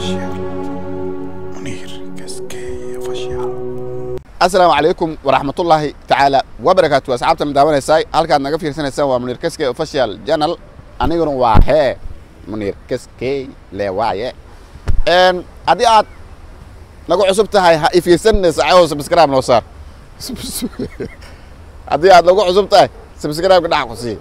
official. Munir Kaskey official. asalaamu calaykum waraxmatullaahi tacaala wabarakaatu asxaabta ma daawanaysaa halkaad naga fiirsanaysaan waa munir kaskey official channel aniguna waa hee munir kaskey le waaye n haddii aad nagu cusub tahay ha ifiirsanaysa cawoo subscribe noo saar haddii aad nagu cusub tahay subscribe-ka dhac ku sii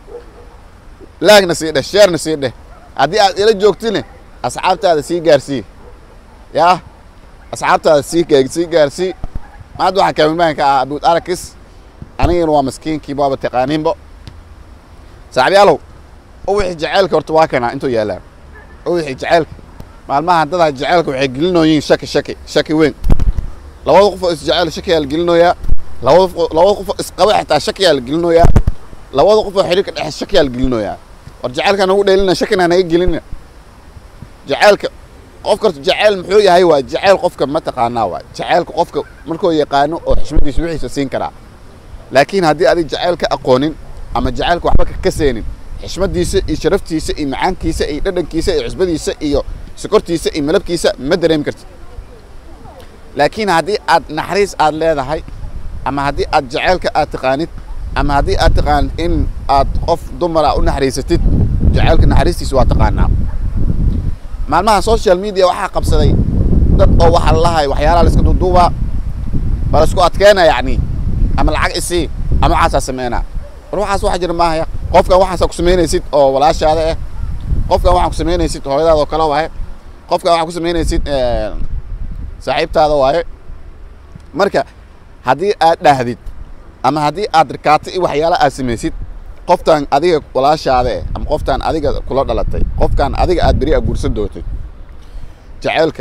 laagna sii dheh sheerna sii dheh haddii aad ila joogtine asxaabtaada sii gaarsii yaa asxaabtaada sii sii gaarsii maanta waxaa kaamilmaanka ah abuud arakis anigana waa maskiinkii baaba taqaaniinbo saaxiibyaalow uwixii jaceylka horta waa kanaa intuu yaallaan uwixii jaceylka maalmaha dadaha jaceylka waxay gelinooyiin shaki shaki shaki weyn labada qof oo isjeceyl shakiyaa la gelinooyaa labada qof labada qof oo isqaba xitaa shakiyaa la gelinooyaa labada qof oo xiriirka dhexe shakiyaa la gelinooyaa war jaceylka nagu dheelina shakina naga gelina jaceylka qof karta jaceyl muxuu yahay waa jaceyl qofka ma taqaanaa waa jaceylka qofka markuu yaqaano oo xishmadiisa wixiisa siin karaa laakiin haddii adig jaceyl ka aqoonin ama jaceylka waxba ka kaseenin xishmadiisa iyo sharaftiisa iyo macaankiisa iyo dhadhankiisa iyo cusbadiisa iyo sokortiisa iyo malabkiisa ma dareemi kartid laakiin haddii aad naxariis aad leedahay ama haddii aad jaceylka aad taqaanid ama haddii aad taqaanid in aad qof dumara u naxariisatid jaceylka naxariistiisa waa taqaanaa maalmaha social media waxaa qabsaday dad oo waxaa lalahay waxyaalaha la iska duuduubaa baa la isku adkeena yacni ama lacag isii ama waxaasaa sameynaa war waxaas waxa jira maahaya qofkan waxaasaa ku samaynaysid oo walaashaada ah qofkan waxaa ku samaynaysid hooyadaada oo kale waaye qofkan waxaa ku samaynaysid saaxiibtaada waaye marka haddii aad dhahdid ama haddii aad rikaato i waxyaala aad samaysid qoftaan adiga walaashaada eh ama qoftaan adiga kula dhalatay qofkaan adiga aad beri a guursan doontay jaceylka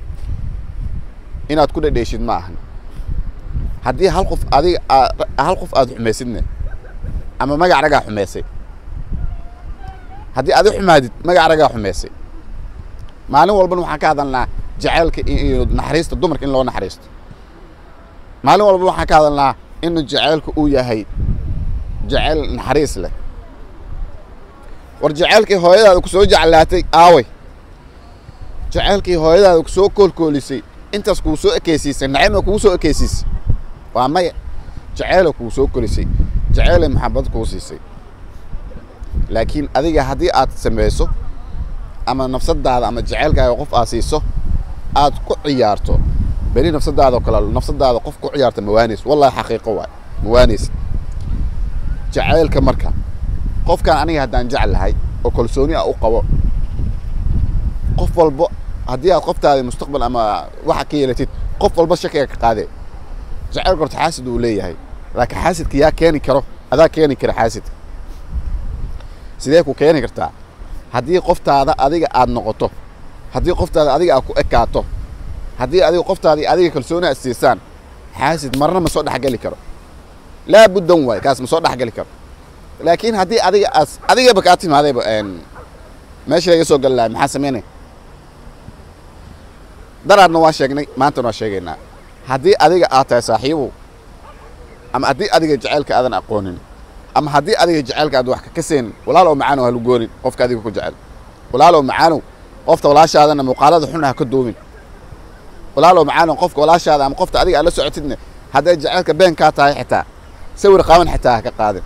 inaad ku dhadheeshid ma ahan haddii hal qof adiga hal qof aad xumaysidne ama magac ragaa xumaysay haddii adi xumaadid magac ragaa xumaysay maalin walbana waxaan ka hadalnaa jaceylka iyo naxariista dumarka in loo naxariisto maalin walbana waxaan ka hadalnaa in jaceylka uu yahay jaceyl naxariis leh war jaceylkii hooyadaada ku soo jeclaatay aaway jaceylkii hooyadaada ku soo koolkoolisay intaas kuu soo ekeysiisay nacima kugu soo ekeysiisay waa maya jaceyla kuu soo kolisay jaceylay maxabad kuu siisay laakiin adiga haddii aad samayso ama nafsadaada ama jaceylkaaga qof aad siiso aad ku ciyaarto beri nafsadaada oo kale nafsadaada qof ku ciyaarta mawaanays wallahi xaqiiqo waay mawaanays jaceylka marka qofkan aniga haddaan jeclahay oo kalsooni ah u qabo qof walbo haddii aad qoftaada mustaqbal ama waxa ka yeelatid qof walba shakiga ka qaadee jaceylka horta xaasid uu leeyahay laakiin xaasidka yaa keeni karo adaa keeni kara xaasidka sidee ku keeni kartaa haddii qoftaada adiga aad noqoto haddii qoftaada adiga aad ku ekaato haddii adiga qoftaadii adiga kalsooni aad siisaan xaasid marna ma soo dhexgeli karo laa buddan waay kaas ma soo dhexgeli karo laakiin haddii adiga aas adigaba kaa timaadayba meesha laga soo gali lahay maxaa samaynay daraadna waa sheegnay maantana waa sheegaynaa haddii adiga aad tahay saaxiibow ama haddii adiga jaceylka aadan aqoonin ama haddii adiga jaceylka aad wax kakaseenin walaalow macaanow halu goonin qofka adiga ku jecel walaalow macaanow qofta walaashaadana muuqaalada xun ha ka duubin walaalow macaanow qofka walaashaada ama qofta adiga aad la socotidne hadday jaceylka been kaa tahay xitaa sawir qaaban xitaa ha ka qaadin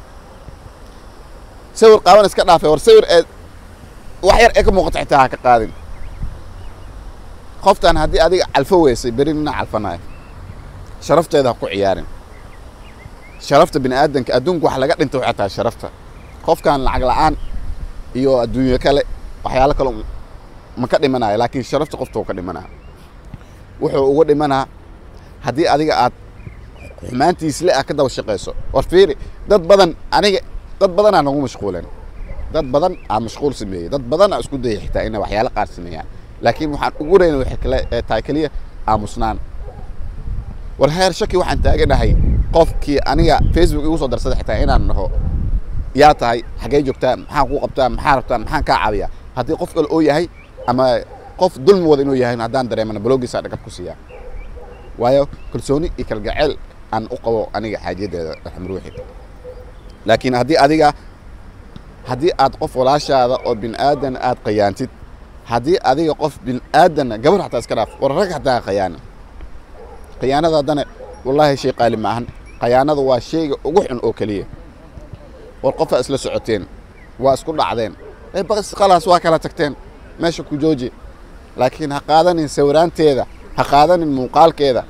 sawir qaaban iska dhaafay war sawir ee wax yar ee ka muuqato xitaa ha ka qaadin qoftan haddii adiga calfo weysay beri nina calfanaayo sharafteeda ha ku ciyaarin sharafta bini aadanka adduunka wax laga dhinta waxay tahay sharafta qofkan lacag la'aan iyo adduunyo kale waxyaalo kale ma ka dhimanayo laakiin sharafta qofta uu ka dhimanaa wuxuu uga dhimanaa haddii adiga aad xumaantiisle ah ka daba shaqayso war fiiri dad badan aniga dad badanaa nagu mashquuleen dad badan aa mashquul sameeyey dad badan aa isku dayay xitaa inay waxyaalo qaar sameeyaan laakiin waxaan ugu reyna waxay kale tahay keliya aamusnaan war heer shaki waxaan taaganahay qofkii aniga facebook igu soo darsada xitaa inaan naho yaa tahay xaggee joogtaa maxaan kuu qabtaa maxaa rabtaa maxaan kaa caawiyaa haddii qof kale oo yahay ama qof dulmi wada inuu yahay haddaan dareemana blogiisa dhagab ku siiyaa waayo kalsooni iyo kalgaceel aan u qabo aniga xaajadeeda raxmruuxi laakiin haddii adiga haddii aad qof walaashaada oo bin aadan aad qayaantid haddii adiga qof bin aadanna gabar xataa iska dhaaf war rag xataa khayaana khiyaanada haddana wallaahi shay qaali maahan khayaanada waa shayga ugu xun oo keliya war qofaa isla socoteen waa isku dhacdeen ee baqis khalaas waa kala tagteen meesha ku jooji laakiin ha qaadanin sawiraanteeda ha qaadanin muuqaalkeeda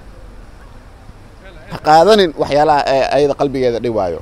ha qaadanin waxyaalaha ee ayada qalbigeeda dhibaayo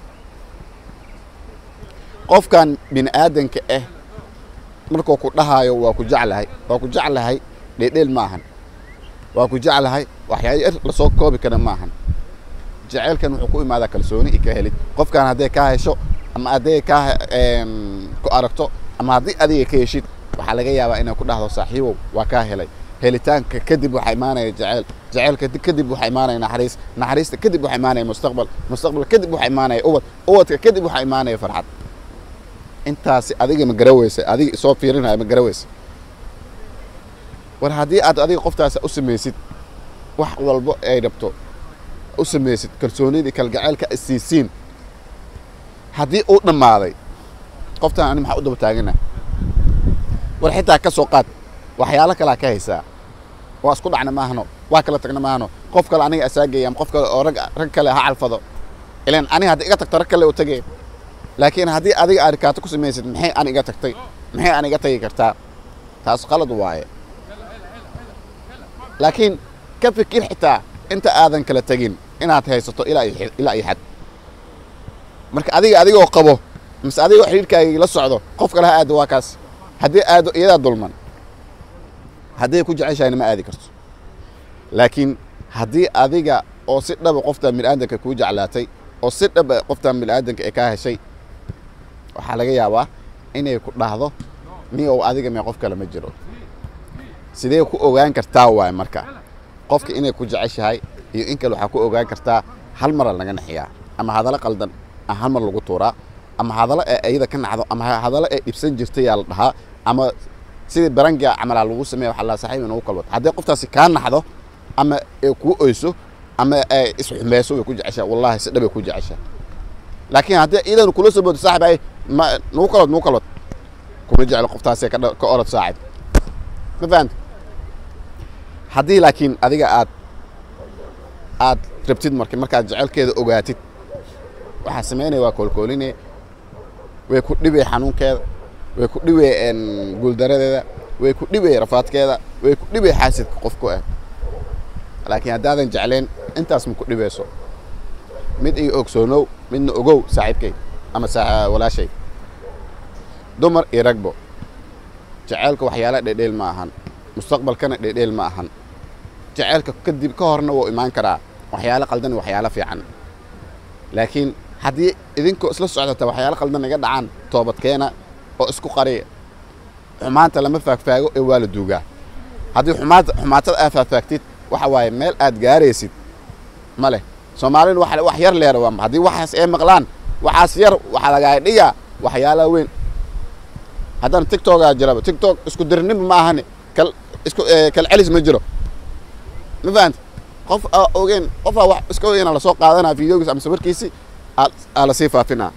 qofkan bini aadanka ah markuu ku dhahaayo waa ku jeclahay waa ku jeclahay dheedheel maahan waa ku jeclahay waxyaalo yar lasoo koobi kara maahan jaceylkan wuxuu ku imaadaa kalsooni i ka helid qofkan hadday kaa hesho ama hadday kaa ku aragto ama haddii adiga ka heshid waxaa laga yaabaa inay ku dhahdo saaxiibow waa kaa helay helitaanka kadib waxaa imaanaya jaceyl jaceylka kadib waxaa imaanaya naxariis naxariista kadib waxaa imaanaya mustaqbal mustaqbal kadib waxaa imaanaya ubad ubadka kadib waxaa imaanaya farxad intaasi adiga ma garaweysa adiga soo fiirinaya ma garaweysa war haddii aad adiga qoftaasa u samaysid wax walbo ay rabto u samaysid kalsoonidii kalgaceylka isiisiin haddii uu dhammaaday qoftaan ani maxaa u daba taagana war xitaa ka soo qaad waxyaalo kalaa ka haysaa waa isku dhacna maahno waa kala tagna maahno qof kale aniga asaageya ama qof kale oo rag rag kale ha calfado ilan aniga haddii iga tagto rag kale u tagay laakiin haddii adiga aad rikaato ku samaysid maxay an iga tagtay maxay an iga tagi kartaa taas qalad waaye laakiin ka fikir xitaa inta aadan kala tegin inaad haysato ilaa ilaa iyo xad marka adiga adigoo qabo mise adigoo xidhiirkaagii la socdo qof kale ha aado waa kaas haddii aado iyadaa dulman hadday ku jeceshahayna ma aadi karto laakiin haddii adiga oo si dhaba qoftaan biniaadanka kuu jeclaatay oo si dhaba qoftaan biniaadanka ee kaa heshay waxaa laga yaabaa inay ku dhahdo ni ou adiga mee qof kale ma jiro sidee ku ogaan kartaa waay marka qofka inay ku jeceshahay iyo in kale waxaa ku ogaan kartaa hal mara laga naxiyaa ama hadallo qaldan a hal mar lagu tuuraa ama hadallo ee ayada ka nacdo ama hadallo ee dhibsan jirtay yaa la dhahaa ama sidii barangia camalaa lagu sameeya waxa la saxiib inagu kalwad haddii qoftaasi kaa naxdo ama ee kuu oyso ama ay isxumeyso way ku jeceshahay wallahi si dhabay ku jeceshahay laakiin haddii iyadan kula soo boodo saaxib ay ma nagu kalwad nagu kalwad kuma jeclo qoftaasee ka orod saacib ma fahanta haddii laakiin adiga aad aad rabtid marka markaad jecelkeeda ogaatid waxaa samaynaya waa koolkooline way ku dhibay xanuunkeeda way ku dhibay guuldaradeeda way ku dhibay rafaadkeeda way ku dhibay xaasidka qofku ah laakiin haddaadan jecleen intaas ma ku dhibayso mid iyo ogsoonow midna ogow saaxiibkay ama walaashay dumar iyo ragbo jeceelka waxyaala dhedheel ma ahan mustaqbalkana dhedheel ma ahan jeceelka kadib ka horna wuu imaan karaa waxyaalo qaldan iyo waxyaalo fiican laakiin haddii idinkoo isla socdata waxyaalo qaldan iga dhacaan toobadkeena oo isku qariya xumaanta lama faagfaago ee waa la duugaa haddii xumaata xumaatada aad faagfaagtid waxa waaye meel aad gaaraysid ma leh soomaalina wax wax yar leera waa haddii waxaas ay maqlaan waxaas yar waxaa lagaa dhigaa waxyaalaha weyn haddana tictogaa jiraba tictok isku dirnimo ma ahane kal isku kal celis ma jiro ma fahanta qof aa ogeen qofaa wax iska ogeyna lasoo qaadanaa videogiis ama sawirkiisi aa lasii faafinaa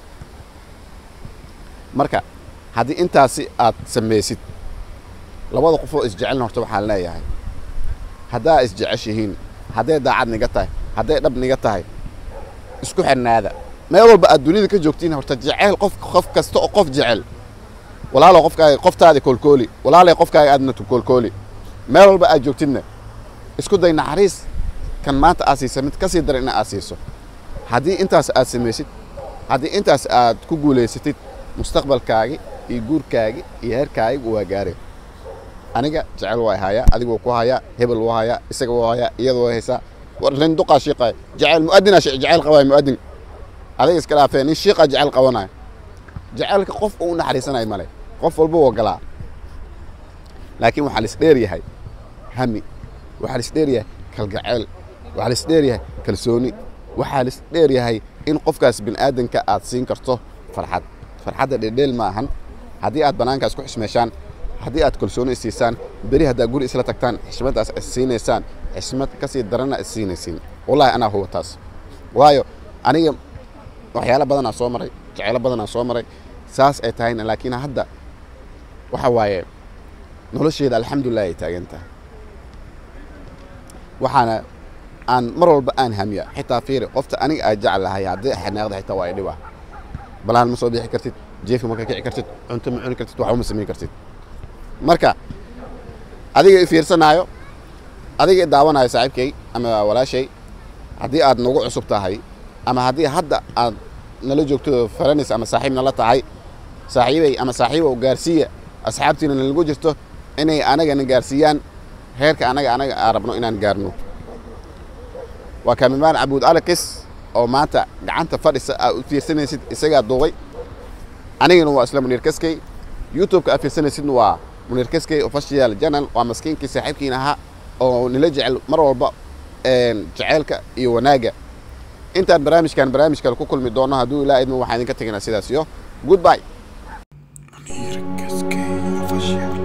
marka haddii intaasi aad samaysid labada qofoo isjecelna horta waxaan leeyahay haddaa isjeceshihiin hadday daacad niga tahay hadday dhab niga tahay isku xirnaada meel walba aad dunida ka joogtiin horta jeceyl qof qof kasta oo qof jecel walaalo qofkaaga qoftaadi koolkooli walaalay qofkaaga aadna koolkooli meel walba aad joogtidna isku day naxariis kan maanta aad siisa mid ka sii dara ina aad siiso haddii intaas aad samaysid haddii intaas aad ku guulaysatid mustaqbalkaagi iyo guurkaagi iyo heerkaagi waa gaareen aniga jecel waa hayaa adigu ku hayaa hebel waa hayaa isaga waa hayaa iyada waa haysaa nin duqaa shiiqaya jecel muadina jecel qabaya muadin adiga iska dhaafee nin shiiqa jecel qabanaya jecelka qof uu naxariisanayo male qof walba waa galaa laakiin waxaa lis dheer yahay hami waxaa lis dheer yahay kalgaceel waxaa lis dheer yahay kalsooni waxaa lis dheer yahay in qofkaas bin aadanka aad siin karto farxad farxadda dhedheel ma ahan haddii aad bannaankaas ku xishmeeshaan haddii aad kalsooni isiisaan beri haddaa guri isla tagtaan xishmaddaas is siinaysaan xishmad ka sii darana is siinaysiin wallahi anaa huwa taas waayo aniga waxyaalo badanaa soo maray jecelo badanaa soo maray saas ay tahayna laakiin hadda waxa waaye nolosheeda alxamdulilah ay taagan tahay waxaana aan mar walba aan hamiya xitaa fiiri qofta aniga aa jeclahay haddii xanaaqda xitaa waa idhiba balaan ma soo bixi kartid jeefi ma ka kici kartid cunto ma cuni kartid waxba ma samayn kartid marka adiga i fiirsanaayo adiga i daawanayo saaxiibkay ama walaashay haddii aad nagu cusub tahay ama haddii hadda aad nala joogto faranis ama saaxiib nala tahay saaxiibay ama saaxiibow gaarsiiya asxaabtiina nalagu jirto inay anagana gaarsiiyaan heerka anaga anaga aan rabno inaan gaarno waa kaamimaan cabuud alakis oo maanta gacanta fadhisa aad u fiirsanaysid isagaa duubay anigana waa isla muniir kaskey youtube-ka aad fiirsanaysidna waa muniir kaskey official channel waa maskiinkii saaxiibkiina ahaa oo nila jecel mar walba jeceylka iyo wanaagga intaan barnaamijkan barnaamij kale ku kulmi doono hadduu ilaa idmo waxaan idinka teginaa sidaas iyo goodbye Munir Kaskey official.